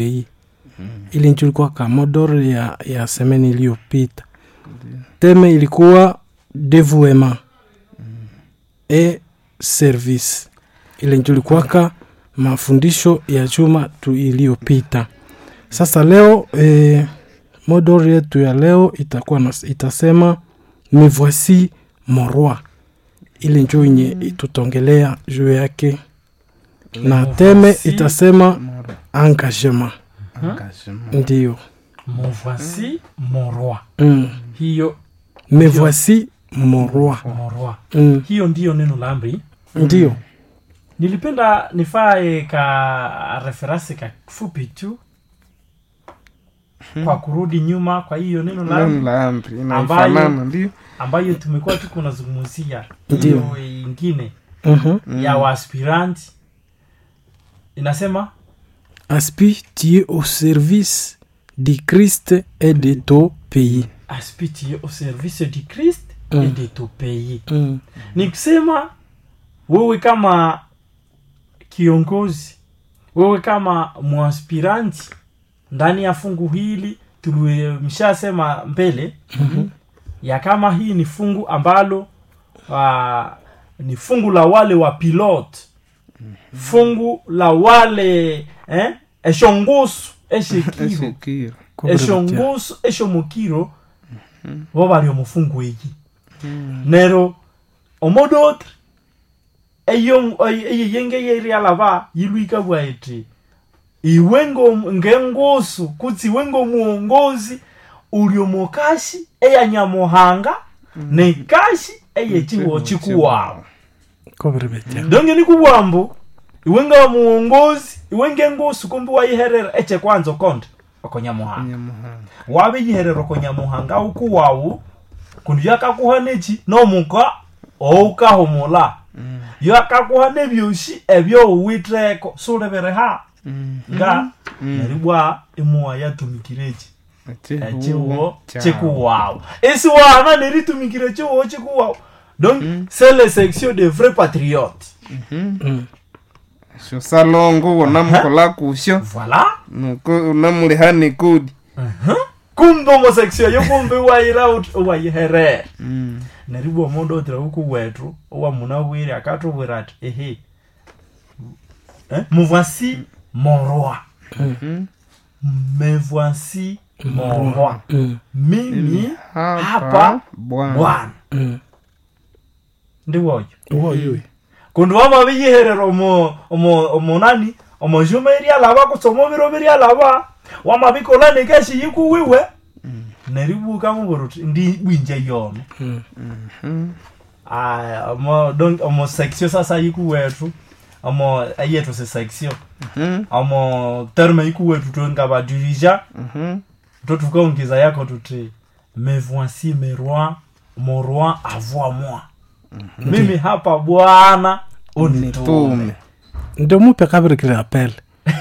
hii ili nchi ilikuwa kamodoro ya, ya semeni iliyopita teme ilikuwa devuema e service ile nchi ilikuwaka mafundisho ya juma tu iliyopita sasa leo e, modoro yetu ya leo itakuwa na, itasema me voici mon roi ile njo yenye tutongelea juu yake na teme itasema engagement ndio Mon voici mon roi. mm. Hiyo me voici mon roi mon roi. mm. Hiyo ndiyo neno la amri. ndio Nilipenda nifae ka referasi ka fupi tu kwa kurudi nyuma kwa hiyo neno la amri neno la amri Ambayo- inafanana ndio ambayo tumekuwa tuko tunazungumzia Ndiyo. hiyo ingine Mhm. ya waaspiranti inasema aspire tu es au service du christ et de ton pays aspiti au service du christ Mm. et de ton pays mm. ni kusema wewe kama kiongozi wewe kama mwaspiranti ndani ya fungu hili tulimshasema mbele Mhm. ya kama hii ni fungu ambalo uh, ni fungu la wale wa pilot fungu la wale eh, eshongusu eshekiro eshekiro eshongusu eshomukiro bo bali omufungu egi nero omodotre eyeyenge yeryalaba yilwika bwaiti iwe ngo- ngengusu kutsi iwe ngomuongozi uli omukashi eyanyamuhanga nekashi eyechiwo chikuwawu kobere betya donge ni kubwambu iwe nga muongozi iwe ngengusu kumbi wayiherera eche kwanza okonde okonyamuhanga nyamuhanga wabiyiherera okonyamuhanga ukuwawu kundi yakakuha neki nomuka oukahumula yakakuha nebyosi ebyowiteko sulebere ha nga neribwa imuwa yatumikire eki ekiwo chikuwawu isiwana neritumikire chiwo chikuwawu donc c'est le section de vrai patriote mm. sho salongo wonamukola kusho voilà nuko unamulihani kudi kumbe omo section yo kumbe wayira wayiherera neribwa omundu otira huku wetu owamuna akatubwira ati ehe eh? me voici mon roi me voici mon roi Mm. mimi hapa hapa bwana bwana Mm. ndiwoyo woyoyo kundi wamabiyiherera omo omo omo nani omo juma eryalaba kusoma biro biryalaba wamabikola nikeshi yikuwiwe neribuka mubura uti ndi bwinja yono Mm. aya omo donc omo section sasa yikuwetu omo ayetu se section omo terme yikuwetu twenga badirija to tukaongeza yako tuti me voici mes rois mon roi avoa moi mimi hapa bwana unitume tume ndio mupe kabirikire apele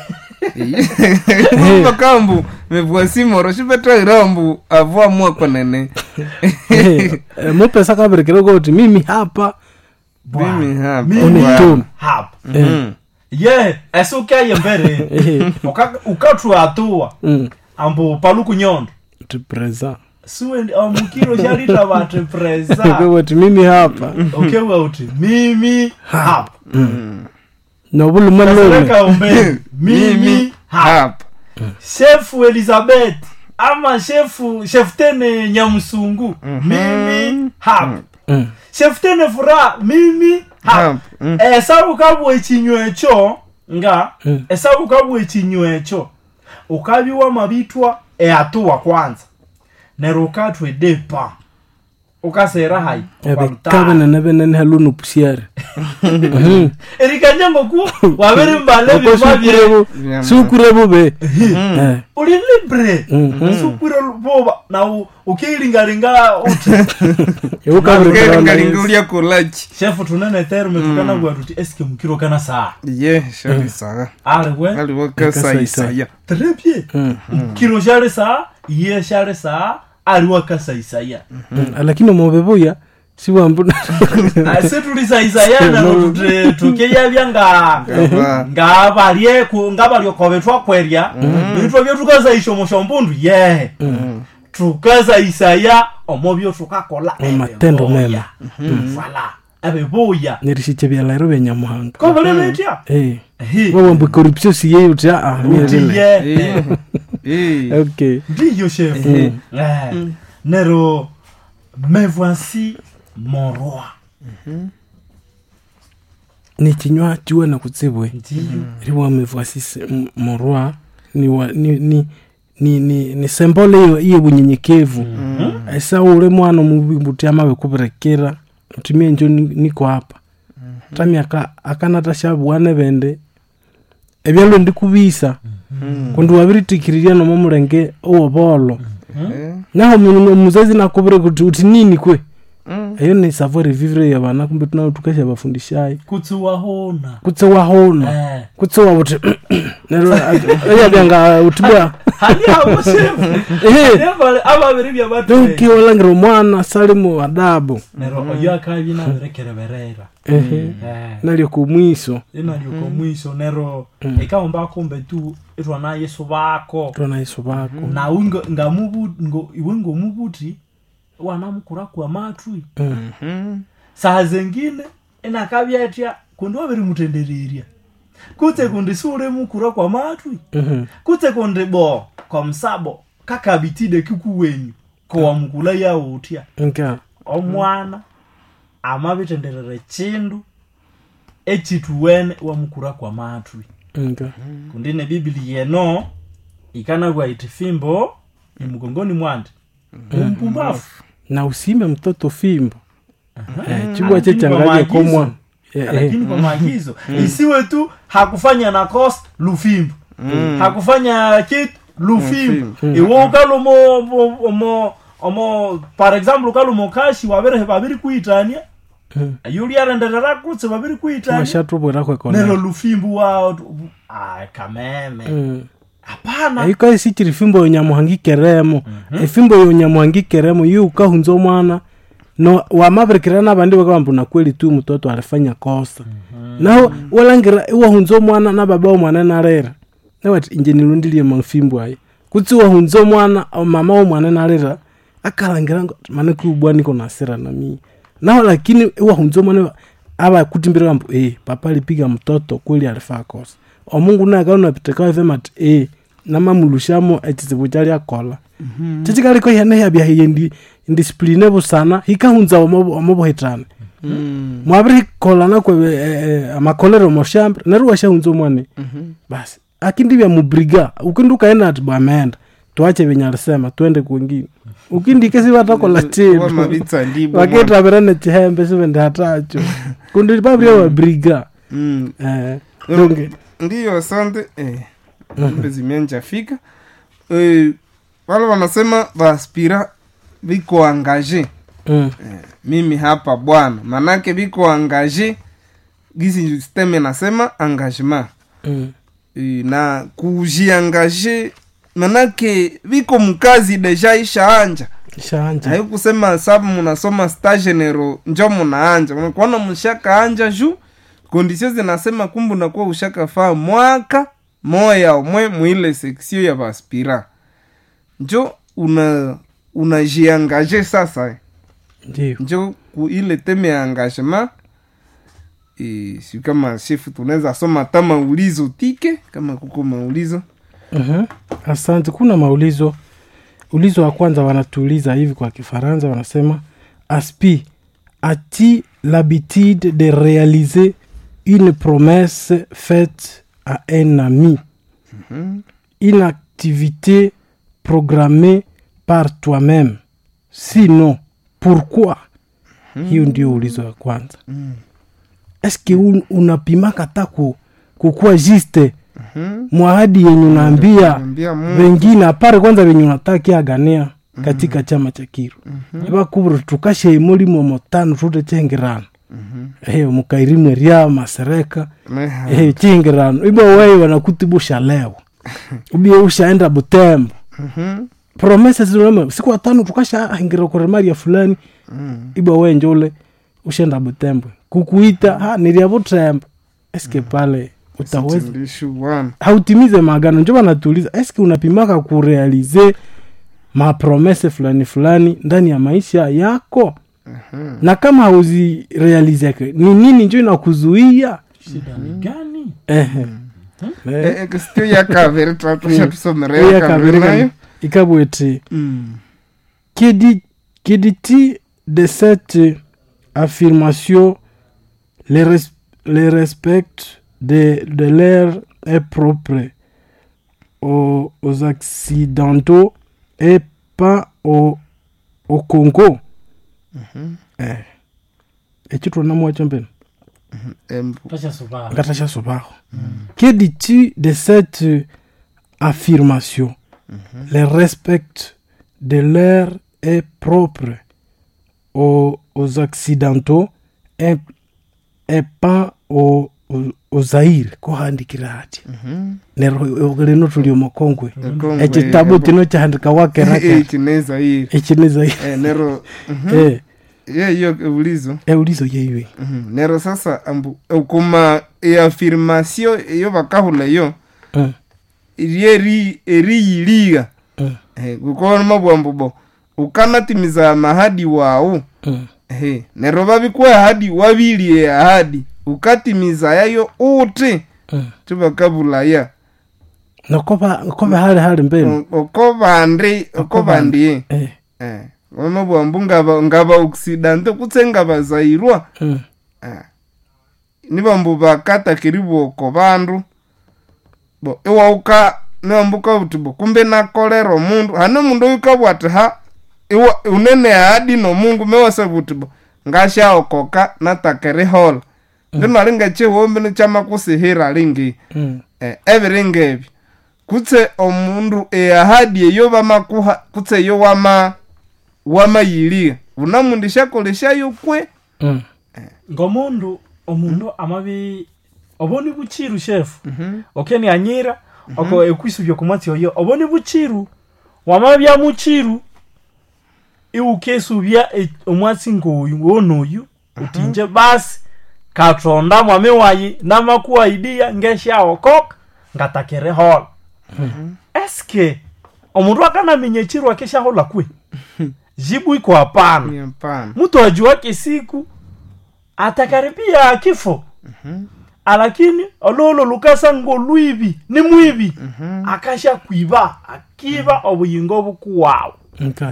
umva kambu mevuasi moro shipetairambu avua mwakwa nene Eh, eh, mupe sa kabirikire koti mimi hapa mimi hapa Mimi unitume hapa Mhm. ye ese ukaye mbere Eh, Uka- ukatwa atua mm. ambo paluku nyondo tu present suwe omukiro shalita bati presa koti mimi hapa okewa uti mimi hapa nobulumalume kasereka umbeni mimi hapa hapa shefu elizabeth ama shefu sheftene nyamusungu mimi hapa Mm. sheftene furaha mimi hapa hapa Mm. esabu kabwa ekinywa ekyo nga Mm. esabu kabwa ekinywa ekyo ukabiwa mabitwa eatuwa kwanza nero ukatwa edepa ukasera hai kabenene benene halunu pusiare erikanya ngoku wabiri mbale bima bye Vyama. sukure bube uli libre sukwire boba na u- ukiilingalinga uti Ngalinga ulya kulachi shefu tunene terme tukana gwa tuti eske mukiro kana saa ye shali saga aliwe aliwo kasaisaya très bien mukiro shale saa iye shale saa aliwa kasaisaya lakini omobebuya siwambuna ase tulisaisayana notuti tukeyavya nga Ngaba. ngavalye ku- ngavalyokove twakwerya bitwo vyo tukazaisha omushombundu ye tukazaisaya omo vyo tukakola Omatendo ebibuya. mema. vala ebibuya nirishiche byalairo bya nyamuhanga kovolemetya Eh, wawambu corruption siye uti ah mie vile utiye Eh. okay ndiyo shefu Eh, nero me voici mon roi ni kinywa chiwe na kutsibwe ndiyo riwa mevuasisi morwa ni, wa, ni, ni, ni, ni, ni sembole iyo iye bunyenyekevu aisa ule mwana mubimbuti amawe kuberekera utimie njo ni- niko hapa tami aka akanatashabuwane bende ebyalo ndikubisa kundi wabiritikiriria nomo mulenge owobolo Eh. naho mu- omuzazi nakubire kuti uti nini kwe Mm. eyo ni savoir vivre ya bana kumbe tunao tukasha bafundishayi kutsiwahona kutse wahona Eh. kutse wabuti nero eyabyanga utibwa hani abo shefu Nevale ababiri bya donki batwe walangira omwana sali mu adabu nero oyo akabi nabirekereberera ehe nalyo kumwiso inalyoko mwiso nero ikaomba kumbe tu itwana yesu bako twana yesu bako na ungo ngamubu ngo iwe ngomubuti wanamukura kwa matwi Mm. Mhm. saa zengine inakabyatya kundi wabiri mutendereria kutse kundi siule mukura kwa matwi Mhm. kutse kundi bo kwa msabo kakabitide kikuwenyu kowamukula yautya nka omwana amabitenderere chindu echituwene wamukura kwa matwi nka kundi ne bibili yeno ikanagwa iti fimbo imugongoni mwandi umpumbafu na usime mtoto fimbo Eh, chibwa Lakini che kwa changaje maagizo. komwa Eh, eh. lakini kwa maagizo isiwe tu hakufanya na cost lufimbo hakufanya kitu lufimbo iwe ukala omo omo- omo omo par exemple ukala omokashi wabere babiri kuitania Mm. yuli arenderera kutse babiri kuitania washatubwera nero kwekona lufimbo wao ah kameme hapana aiko esichiri fimbo yonyamuhangikeremo efimbo yonyamuhangikeremo yu ukahunza omwana no wamabirikira nabandi bakabamba na kweli tu mtoto alifanya kosa naho walangira iwahunza omwana na baba omwana narera nawati inje nilundilie mafimbo ayi kutsi wahunza omwana mama womwana narera akalangira ngo mane kubwa niko nasira na mii naho lakini iwahunza omwana aba kutimbira kambo eh papa alipiga mtoto kweli alifaa kosa omungu naye akaona pitekawa vema ati eh namamulushamo echizibu chali akola chachikaliko hene habyahiye ndi indisipline busana hikahunza omo- omobohetane Mm. mwabiri hikolana kwe eh, eh, amakolero moshambre neru washahunza omwane Mhm. basi akindi vya mubriga ukindi ukaenda ati bwameenda tuache venye alisema twende kwengine ukindike sivatakola Wa chindu mabitsa ndibwo mwana. vaketavira chihembe sivende hatacho kundi pavria wabriga Mm. eh, donge ndiyo asante eh, kumbe zimeanja fika eh, wale wanasema vaspira viko angaje mm, mimi hapa bwana manake viko angaje gisi sisteme nasema engagement mm, Eh, na kujiangaje manake viko mkazi deja ishaanja shanja haikusema sabu munasoma stage nero njo munaanja unakuona mshaka anja juu kondisio zinasema kumbu nakuwa ushaka faa mwaka moya omwe mwile seksio ya vaspira njo una unajiangaje sasa ndio njo ku ile teme ya engagement e, si kama shefu tunaweza soma hata maulizo tike kama kuko maulizo Mhm. asante kuna maulizo ulizo wa kwanza wanatuuliza hivi kwa kifaransa wanasema aspi a-t-il l'habitude de réaliser une promesse faite à un ami une activité programmée par toi-même sinon pourquoi hiyo ndio ulizo wa kwanza eske un, unapimaka ta ku, kukuwa juste mwahadi yenye unaambia ambia Mungu wengine apare kwanza venye unatakiagania katika chama cha kiru ivakuvuri tukashe imulimo motano tute chengirano ehe mukairimwe ria masereka meha ehe chingirano ibo wei wanakutibusha leo ubie ushaenda butembo Mhm. promese zinome siku watano tukashahingira kuremaria fulani Mm. ibwa wenje ule ushenda butembwe kukuita ha niria butembo eske pale utaweza Sitilishu bwana hautimize maagano njo wanatuuliza eske unapimaka kurealize mapromese fulani fulani ndani ya maisha yako Mhm. na kama hauzirealizeke ni nini njo inakuzuia shida ni gani Ehe. Eh, Eh, eh, kisitio ya kaviri twatusha Mm. tusomere iya ya kaviri kabiri nayo ikabwete Mm. que dit- que dit-il de cette affirmation le, res- le respect de, de l'air est propre aux, aux Occidentaux et pas au, au Congo. Eh. ekyo namwacho mpena Embu. tashasubaha ngatasha sobaho que dis-tu de cette affirmation le respect de l'air est propre aux, aux occidentaux et, et pas aux, aux, aux zaire kuhandikira hati Mhm. nero lino tuli omukongwe Ekongwe, ekitabu ebo. kino kyahandika wakeraka Eh, kineza hili eki ni zaire Eh, nero mhm. Eh, ye hiyo ulizo eulizo yeiwe Mhm. nero sasa ambu ukuma eafirmasio eyo bakahula yo Eh, eri eriyiliga eh, Eh, gukona mabwambu bo ukanatimiza mahadi wawu eh. Ehe, nero babikuwa ahadi wabilie ahadi ukatimiza yayo uti Eh. tubakabulaya nokoba koba hali hali mbenu O- oko bandi oko bandie Eh, Eh, wamabwambu ngaba ngaba oksidante kutse ngabazairwa eh, Eh, nibambu bakatakiribu oko bandu bo iwauka niwambuka buti bo kumbe nakolera omundu hane mundu oyu kabwati ha iwa unene ahadi nomungu mewasa buti bo ngashaokoka natakerihola ndinali ngechiwombi nichamakusihira lingi mm, eh, ebiringa ebi kutse omundu eahadi eyo bamakuha kutse eyo wama wamayiliga unamundishakoleshayo kwe mm. ngomundu omundu amabi oboni buchiru shefu okeni anyira oko ekwisubya kumwatsi oyo oboni buchiru wamabya muchiru iwukesubya e- omwatsi ngoyu wonoyu utinje basi katonda mwami wayi namakuwaidiya ngeshaokoka ngatakere hola eske omundu akanaminya echiru akeshahola kwe jibu iko hapana hapana mtu ajuake siku atakaribia kifo alakini ololo lukasa ngo lwibi ni mwibi akasha kwiba akiba obuyingo bukuwawu Okay.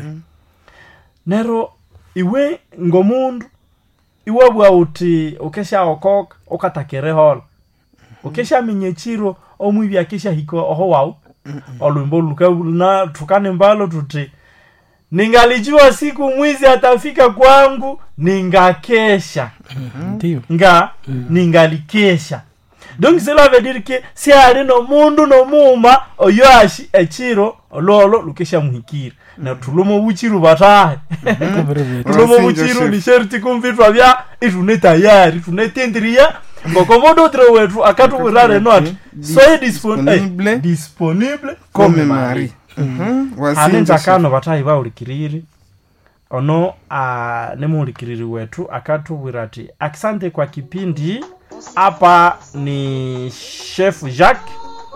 nero iwe ngomundu iwe bwa uti ukeshaokoka ukatakere hola ukeshaminya echiro omwibi akeshahika oho wawu olwimbo luka tukane mbalo tuti ningalijua siku mwizi atafika kwangu ningakesha Ndio. nga ningalikesha donc cela veut dire que si ali nomundu nomuuma oyo ashi echiro ololo lukeshamuhikira na tulomo buchiru batahe Kabere bwetu. tulomo Wasinja buchiru chef. ni sherti kumvitwa bya itune tayari tunetendiria ngokomodotre wetu akatuwirare no ati soye disponible Disponible. disponible kome comme mari mari Mhm, wasinja anenza chef. kano batayi baulikiriri ono uh, nemuulikiriri wetu akatubwira ati asante kwa kipindi hapa ni chef jacques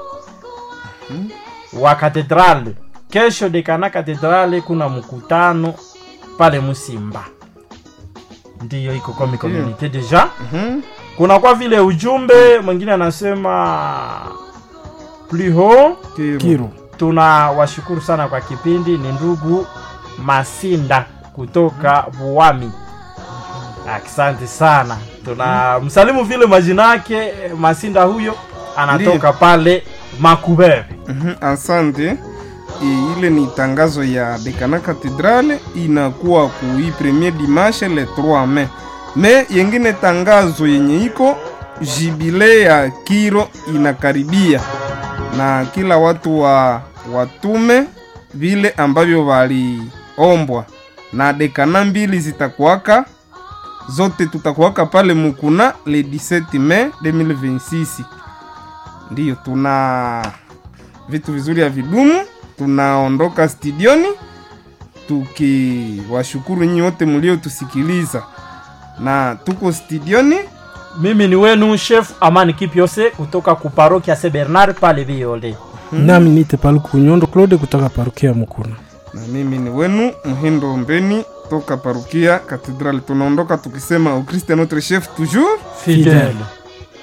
wa katedrale kesho dekana katedrale kuna mkutano pale musimba ndiyo iko komi community deja Mhm, kuna kwa vile ujumbe mwingine anasema pliho kiro. Kiro. tunawashukuru sana kwa kipindi ni ndugu masinda kutoka buwami asante sana tuna msalimu vile majina yake masinda huyo anatoka Ndiyo. pale makubebe Mhm, asante E, ile ni tangazo ya dekana katedrale inakuwa kui premier dimanche le 3 mai me yengine tangazo yenye iko jibile ya kiro inakaribia na kila watu wa watume vile ambavyo waliombwa na dekana mbili zitakuwaka zote tutakuwaka pale mukuna le 17 mai 2026 ndiyo tuna vitu vizuri ya vidumu tunaondoka studioni tukiwashukuru nyinyi wote mliotusikiliza na tuko studioni mimi ni wenu chef amani kipyose kutoka kuparokia se bernard pale viole nami nite paluku nyondo claude kutoka parukia mukuna na mimi ni wenu mhindo mbeni toka parukia katedrali tunaondoka tukisema ukriste notre chef toujours Fidèle. fidele